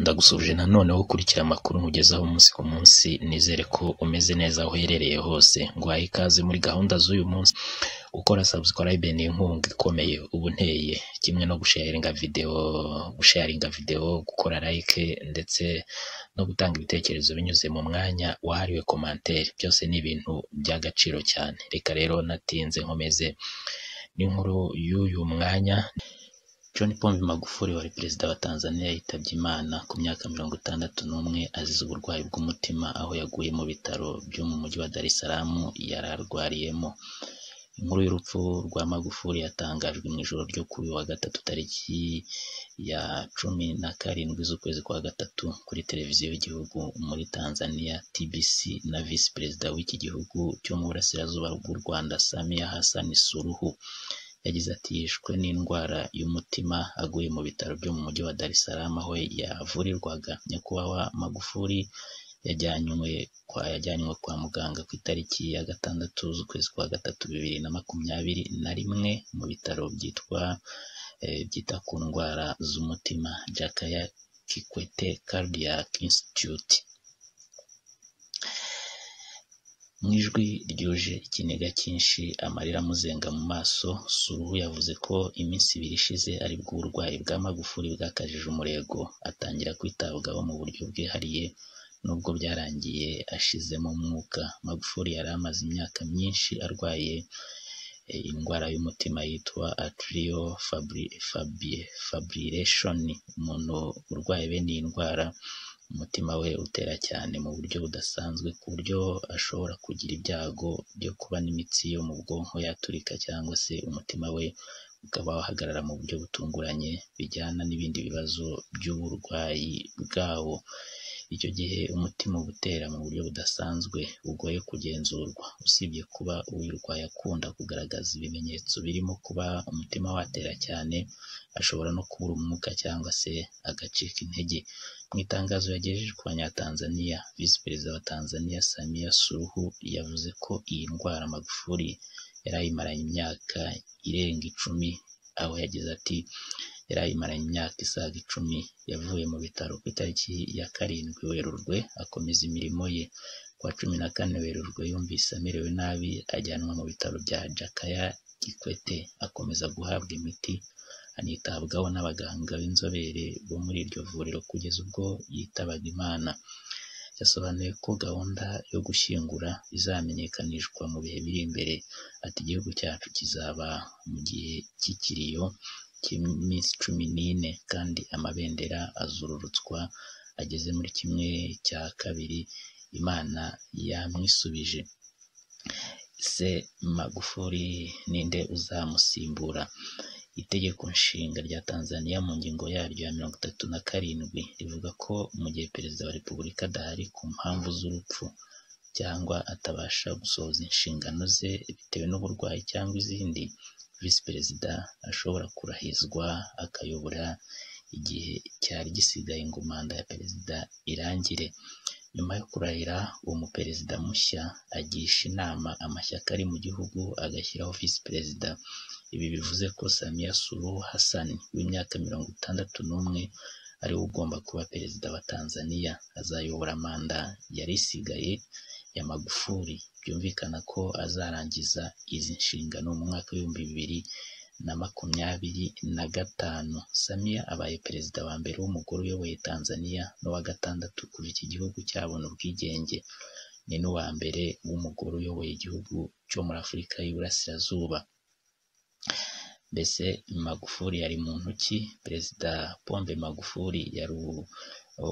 ndagusuhuje noneho ukurikira amakuru nkugezaho umunsi ku munsi nizere ko umeze neza aho uherereye hose nguhaye ikaze muri gahunda z'uyu munsi gukora subscribe ni inkunga ikomeye ubu nteye kimwe no gusharinga videwo gusharinga videwo gukora like ndetse no gutanga ibitekerezo binyuze mu mwanya wahariwe komantere byose ni ibintu by'agaciro cyane reka rero natinze nkomeze n'inkuru y'uyu mwanya John Pombe Magufuli wari perezida wa Tanzania yitabye Imana ku myaka mirongo itandatu n'umwe azize uburwayi bw'umutima aho yaguye mu bitaro byo mu mujyi wa Dar es Salaam yari arwariyemo inkuru y'urupfu rwa Magufuli yatangajwe mu ijoro ryo kuri uyu wa gatatu tariki ya cumi na karindwi z'ukwezi kwa gatatu kuri televiziyo y'igihugu muri Tanzania TBC na visi perezida w'iki gihugu cyo mu burasirazuba bw'u Rwanda Samia Hassan Suluhu yagize ati yishwe n'indwara y'umutima aguye mu bitaro byo mu mujyi wa Dar es Salaam aho yavurirwaga nyakubahwa Magufuli yajyanywe kwa yajyanywe kwa muganga ku itariki ya gatandatu z'ukwezi kwa gatatu bibiri na makumyabiri na rimwe mu bitaro byitwa eh, byita ku ndwara z'umutima Jakaya Kikwete Cardiac Institute mu ijwi ryuje ikiniga cyinshi amarira amuzenga mu maso suruhu yavuze ko iminsi ibiri ishize aribwo uburwayi bwa magufuli bwakajije umurego atangira kwitabwaho mu buryo bwihariye nubwo byarangiye ashizemo umwuka magufuli yari amaze imyaka myinshi arwaye eh, indwara y'umutima yitwa atrial fabri- fabri- fibrillation umuntu urwaye bene iyi ndwara umutima we utera cyane mu buryo budasanzwe ku buryo ashobora kugira ibyago byo kuba n'imitsi yo mu bwonko yaturika cyangwa se umutima we ukaba wahagarara mu buryo butunguranye bijyana n'ibindi bibazo by'uburwayi bwawo icyo gihe umutima uba utera mu buryo budasanzwe bugoye kugenzurwa usibye kuba uyirwaye akunda kugaragaza ibimenyetso birimo kuba umutima watera cyane ashobora no kubura umwuka cyangwa se agacika intege mu itangazo yagejeje ku banyatanzaniya visi perezida wa tanzania samia suruhu yavuze ko iyi ndwara magufuli yari ayimaranye imyaka irenga icumi aho yagize ati yari ayimaranye imyaka isaga icumi yavuye mu bitaro ku itariki ya karindwi werurwe akomeza imirimo ye kuwa cumi na kane werurwe yumvise amerewe nabi ajyanwa mu bitaro bya jakaya gikwete akomeza guhabwa imiti anitabwaho n'abaganga b'inzobere bo muri iryo vuriro kugeza ubwo yitabaga imana yasobanuye ko gahunda yo gushyingura izamenyekanishwa mu bihe biri imbere ati igihugu cyacu kizaba mu gihe cy'ikiriyo cy'iminsi cumi n'ine kandi amabendera azururutswa ageze muri kimwe cya kabiri imana yamwisubije se magufuli ninde uzamusimbura itegeko nshinga rya tanzaniya mu ngingo yaryo ya mirongo itatu na karindwi rivuga ko mu gihe perezida wa repubulika adahari ku mpamvu z'urupfu cyangwa atabasha gusohoza inshingano ze bitewe n'uburwayi cyangwa izindi visi perezida ashobora kurahizwa akayobora igihe cyari gisigaye ngo manda ya perezida irangire nyuma yo kurahira uwo muperezida mushya agisha inama amashyaka ari mu gihugu agashyiraho visi perezida ibi bivuze ko Samia Suluhu Hassan w'imyaka mirongo itandatu n'umwe ari we ugomba kuba perezida wa Tanzania azayobora manda yari isigaye ya Magufuli byumvikana ko azarangiza izi nshingano mu mwaka w'ibihumbi bibiri na makumyabiri na gatanu Samia abaye perezida wa mbere w'umugore uyoboye Tanzania n'uwa gatandatu kuva iki gihugu cyabona ubwigenge ni n'uwa mbere w'umugore uyoboye igihugu cyo muri Afurika y'Iburasirazuba mbese magufuli yari mu ntoki perezida pombe magufuli yari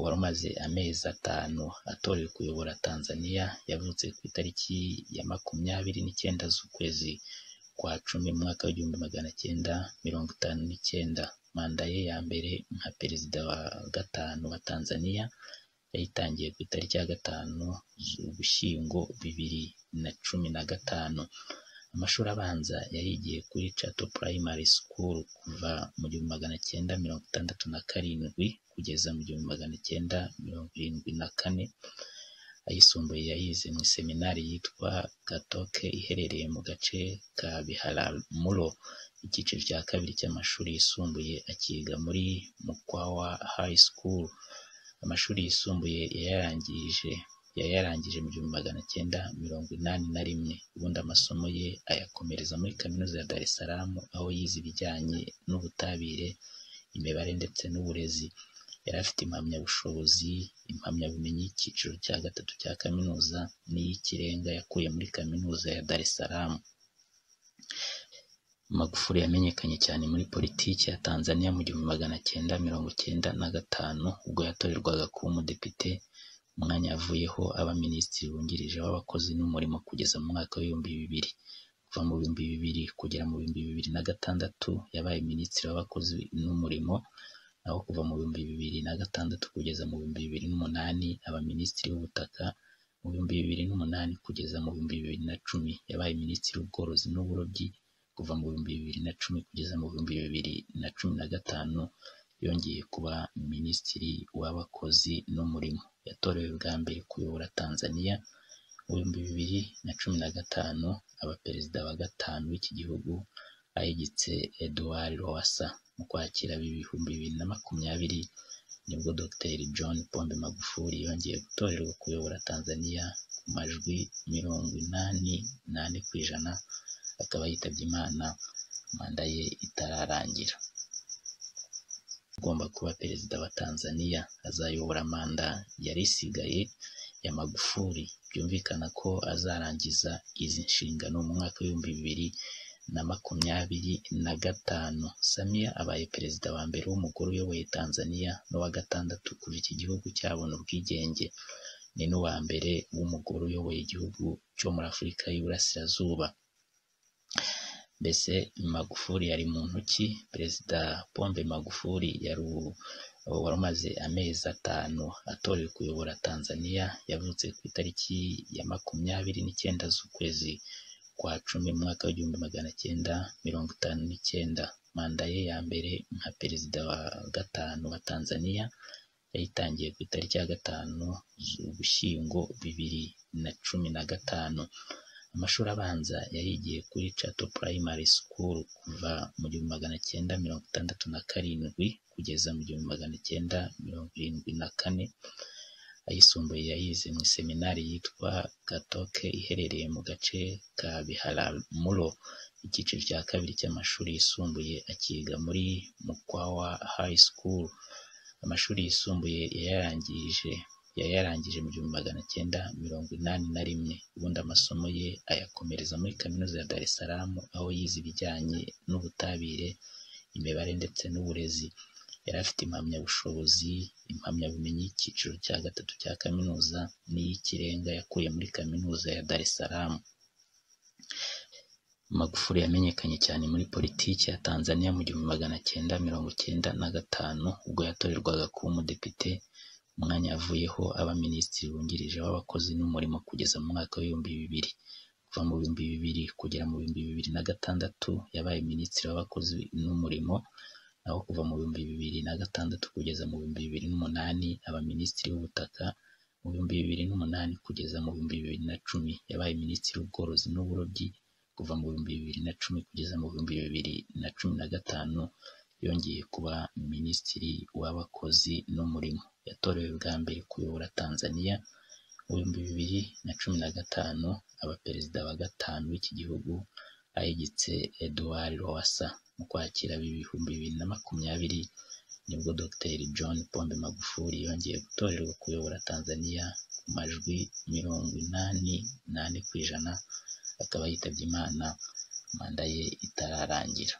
wari umaze amezi atanu atorewe kuyobora tanzania yavutse ku itariki ya makumyabiri n'icyenda z'ukwezi kwa cumi mu mwaka w'igihumbi magana cyenda mirongo itanu n'icyenda manda ye ya mbere nka perezida wa gatanu wa tanzania yayitangiye ku itariki ya gatanu z'ugushyingo bibiri na cumi na gatanu amashuri abanza yayigiye kuri Chato Primary School kuva mu gihumbi magana cyenda mirongo itandatu na karindwi kugeza mu gihumbi magana cyenda mirongo irindwi na kane ayisumbuye yayize mu seminari yitwa Katoke iherereye mu gace ka Biharamulo icyiciro cya kabiri cy'amashuri yisumbuye akiga muri Mukwawa High School amashuri yisumbuye yayarangije yayarangije mu gihumbi magana cyenda mirongo inani na rimwe ubundi amasomo ye ayakomereza muri kaminuza ya Dar es Salaam aho yize ibijyanye n'ubutabire imibare ndetse n'uburezi yari afite impamyabushobozi impamyabumenyi y'icyiciro cya gatatu cya kaminuza n'iy'ikirenga yakuye muri kaminuza ya Dar es Salaam Magufuli yamenyekanye cyane muri politiki ya Tanzania mu gihumbi magana cyenda mirongo cyenda na gatanu ubwo yatorerwaga kuba umudepite umwanya yavuyeho aba minisitiri wungirije w'abakozi n'umurimo kugeza mu mwaka w'ibihumbi bibiri kuva mu bihumbi bibiri kugera mu bihumbi bibiri na gatandatu yabaye minisitiri w'abakozi n'umurimo naho kuva mu bihumbi bibiri na gatandatu kugeza mu bihumbi bibiri n'umunani aba minisitiri w'ubutaka mu bihumbi bibiri n'umunani kugeza mu bihumbi bibiri na cumi yabaye minisitiri w'ubworozi n'uburobyi kuva mu bihumbi bibiri na cumi kugeza mu bihumbi bibiri na cumi na gatanu yongeye kuba minisitiri w'abakozi n'umurimo yatorewe bwa mbere kuyobora Tanzania mu bihumbi bibiri na cumi na gatanu aba perezida wa gatanu w'iki gihugu ahigitse Edouard Lowassa mu kwakira ibihumbi bibiri na makumyabiri nibwo Dr John Pombe Magufuli yongeye gutorerwa kuyobora Tanzania ku majwi mirongo inani n'ane ku ijana akaba yitabye Imana manda ye itararangira ugomba kuba perezida wa Tanzania azayobora manda yari isigaye ya Magufuli byumvikana ko azarangiza izi nshingano mu mwaka w'ibihumbi bibiri na makumyabiri na gatanu Samia abaye perezida wa mbere w'umugore uyoboye Tanzania n'uwa gatandatu kuva iki gihugu cyabona ubwigenge ni n'uwa mbere w'umugore uyoboye igihugu cyo muri Afurika y'Iburasirazuba mbese Magufuli yari muntu ki perezida Pombe Magufuli yari wari umaze amezi atanu atorewe kuyobora Tanzania yavutse ku itariki ya makumyabiri n'icyenda z'ukwezi kwa cumi mu mwaka w'igihumbi magana cyenda mirongo itanu n'icyenda manda ye ya mbere nka perezida wa gatanu wa Tanzania yayitangiye ku itariki ya gatanu z'ugushyingo bibiri na cumi na gatanu amashuri abanza yayigiye kuri Chato Primary School kuva mu gihumbi magana cyenda mirongo itandatu na karindwi kugeza mu gihumbi magana cyenda mirongo irindwi na kane ayisumbuye yayize mu seminari yitwa Gatoke iherereye mu gace ka Biharamulo icyiciro cya kabiri cy'amashuri yisumbuye akiga muri Mukwawa High School amashuri yisumbuye yayarangije yayarangije mu gihumbi magana cyenda mirongo inani na rimwe ubundi amasomo ye ayakomereza muri kaminuza ya Dar es Salaam aho yize ibijyanye n'ubutabire imibare ndetse n'uburezi yari afite impamyabushobozi impamyabumenyi y'icyiciro cya gatatu cya kaminuza n'iy'ikirenga yakuye muri kaminuza ya Dar es Salaam Magufuli yamenyekanye cyane muri politiki ya Tanzania mu gihumbi magana cyenda mirongo cyenda na gatanu ubwo yatorerwaga kuba umudepite umwanya yavuyeho aba minisitiri wungirije w'abakozi n'umurimo kugeza mu mwaka w'ibihumbi bibiri kuva mu bihumbi bibiri kugera mu bihumbi bibiri na gatandatu yabaye minisitiri w'abakozi n'umurimo naho kuva mu bihumbi bibiri na gatandatu kugeza mu bihumbi bibiri n'umunani aba minisitiri w'ubutaka mu bihumbi bibiri n'umunani kugeza mu bihumbi bibiri na cumi yabaye minisitiri w'ubworozi n'uburobyi kuva mu bihumbi bibiri na cumi kugeza mu bihumbi bibiri na cumi na gatanu yongeye kuba minisitiri w'abakozi n'umurimo yatorewe bwa mbere kuyobora Tanzania mu bihumbi bibiri na cumi na gatanu aba perezida wa gatanu w'iki gihugu ahigitse Edouard Lowassa mu kwakira ibihumbi bibiri na makumyabiri nibwo Dr John Pombe Magufuli yongeye gutorerwa kuyobora Tanzania ku majwi mirongo inani n'ane ku ijana akaba yitabye Imana manda ye itararangira